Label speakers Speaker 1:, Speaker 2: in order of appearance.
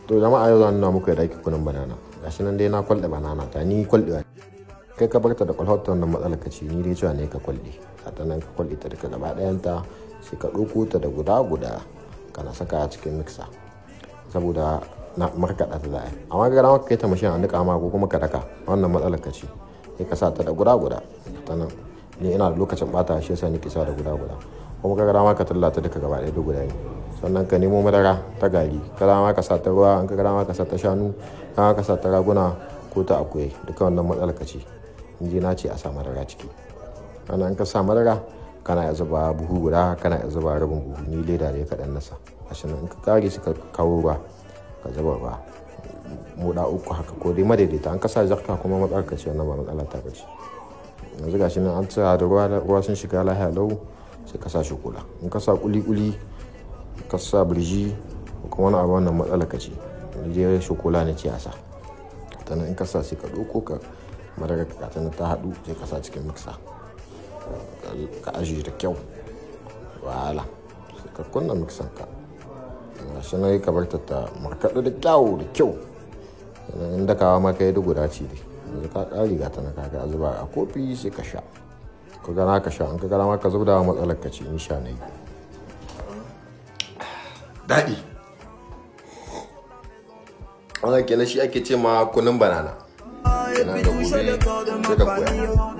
Speaker 1: to jama'a yau zan nuna muku yadda ake kunun banana gashi nan dai na kwalɗe banana ta ni kwalɗewa kai ka barta da kwalhota wannan matsalar ka ce ni dai cewa ne ka kwalɗe a ta nan ka kwalɗe ta duka gaba ɗayanta sai ka ɗauko ta da guda guda kana saka a cikin mixer saboda na markaɗa ta za'a amma ga dama kai ta mashin a niƙa ma ko kuma ka daka wannan matsalar ka ce sai ka sa ta da guda guda ta nan ni ina da lokacin bata shi yasa nake sa da guda guda kuma ka dama ka tallata duka gaba ɗaya da guda ne sannan ka nemo madara ta gari ka dama ka sa ta ruwa an ka dama ka sa ta shanu ka ka sa ta raguna ko ta akuya duka wannan matsalar ka ce in ji na ce a sa madara ciki ana in ka sa madara kana ya zuba buhu guda kana ya zuba rabin buhu ni leda ne kaɗan nasa ashe in ka kare shi ka kawo ruwa ka zuba ruwa moda uku haka ko dai madaidaita an kasa jarka kuma matsalar ka ce wannan ba matsala ta bace yanzu gashi nan an tsaya da ruwa ruwa sun shiga lahiya lau sai ka sa shukula in ka sa kuli-kuli ka sa birji kuma wani abu wannan matsala ka ce je shukula ne ce a sa sannan in ka sa sai ka ɗauko ka madara ka ta ta haɗu sai ka sa cikin miksa ka ajiye da kyau wala sai ka kunna miksan ka shi na yi ka bar ta markaɗu da kyau da kyau in dakawa ma ka yi guda ce dai yanzu ka ƙari ga ta na kaga zuba a kofi sai ka sha ka gana ka sha an ka gana ma ka zubda matsalar ka ce in sha na yi daɗi wannan kenan shi ake ce ma kunun banana yana da gobe sai ka koya